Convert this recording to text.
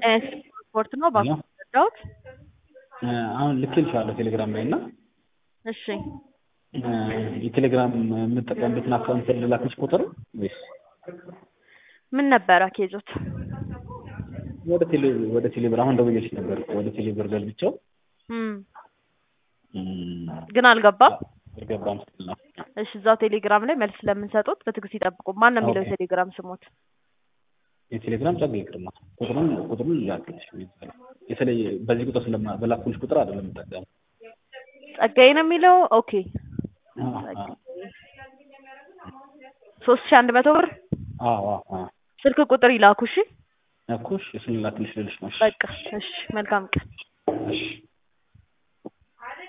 ስፖርት ነው እባክዎ ረዳዎት? አሁን ልኬልሻለሁ ቴሌግራም ላይ እና እሺ የቴሌግራም የምጠቀምበትን አካውንት ልላክልሽ ቁጥር ወይስ ምን ነበረ ኬዞት? ወደ ቴሌ ወደ ቴሌ ብር አሁን ደውዬልሽ ነበር እኮ ወደ ቴሌ ብር ገልብጬው እም እም፣ ግን አልገባም። አልገባም ስትል ነው። እሺ እዛው ቴሌግራም ላይ መልስ ስለምንሰጡት በትዕግስት ይጠብቁ። ማን ነው የሚለው ኦኬ። የቴሌግራም ስሞት? የቴሌግራም ጸጋ ይቅርማ ቁጥሩን ቁጥሩን ላክልሽ የተለየ በዚህ ቁጥር ስለማ በላኩልሽ ቁጥር አይደለም የምጠቀመው። ጸጋዬ ነው የሚለው። ኦኬ አዎ አዎ ሶስት ሺህ አንድ መቶ ብር አዎ አዎ ስልክ ቁጥር ይላኩ። እሺ እኮ እሺ እሱን ላክልሽ ልልሽ ነው። እሺ በቃ እሺ፣ መልካም ቀን። እሺ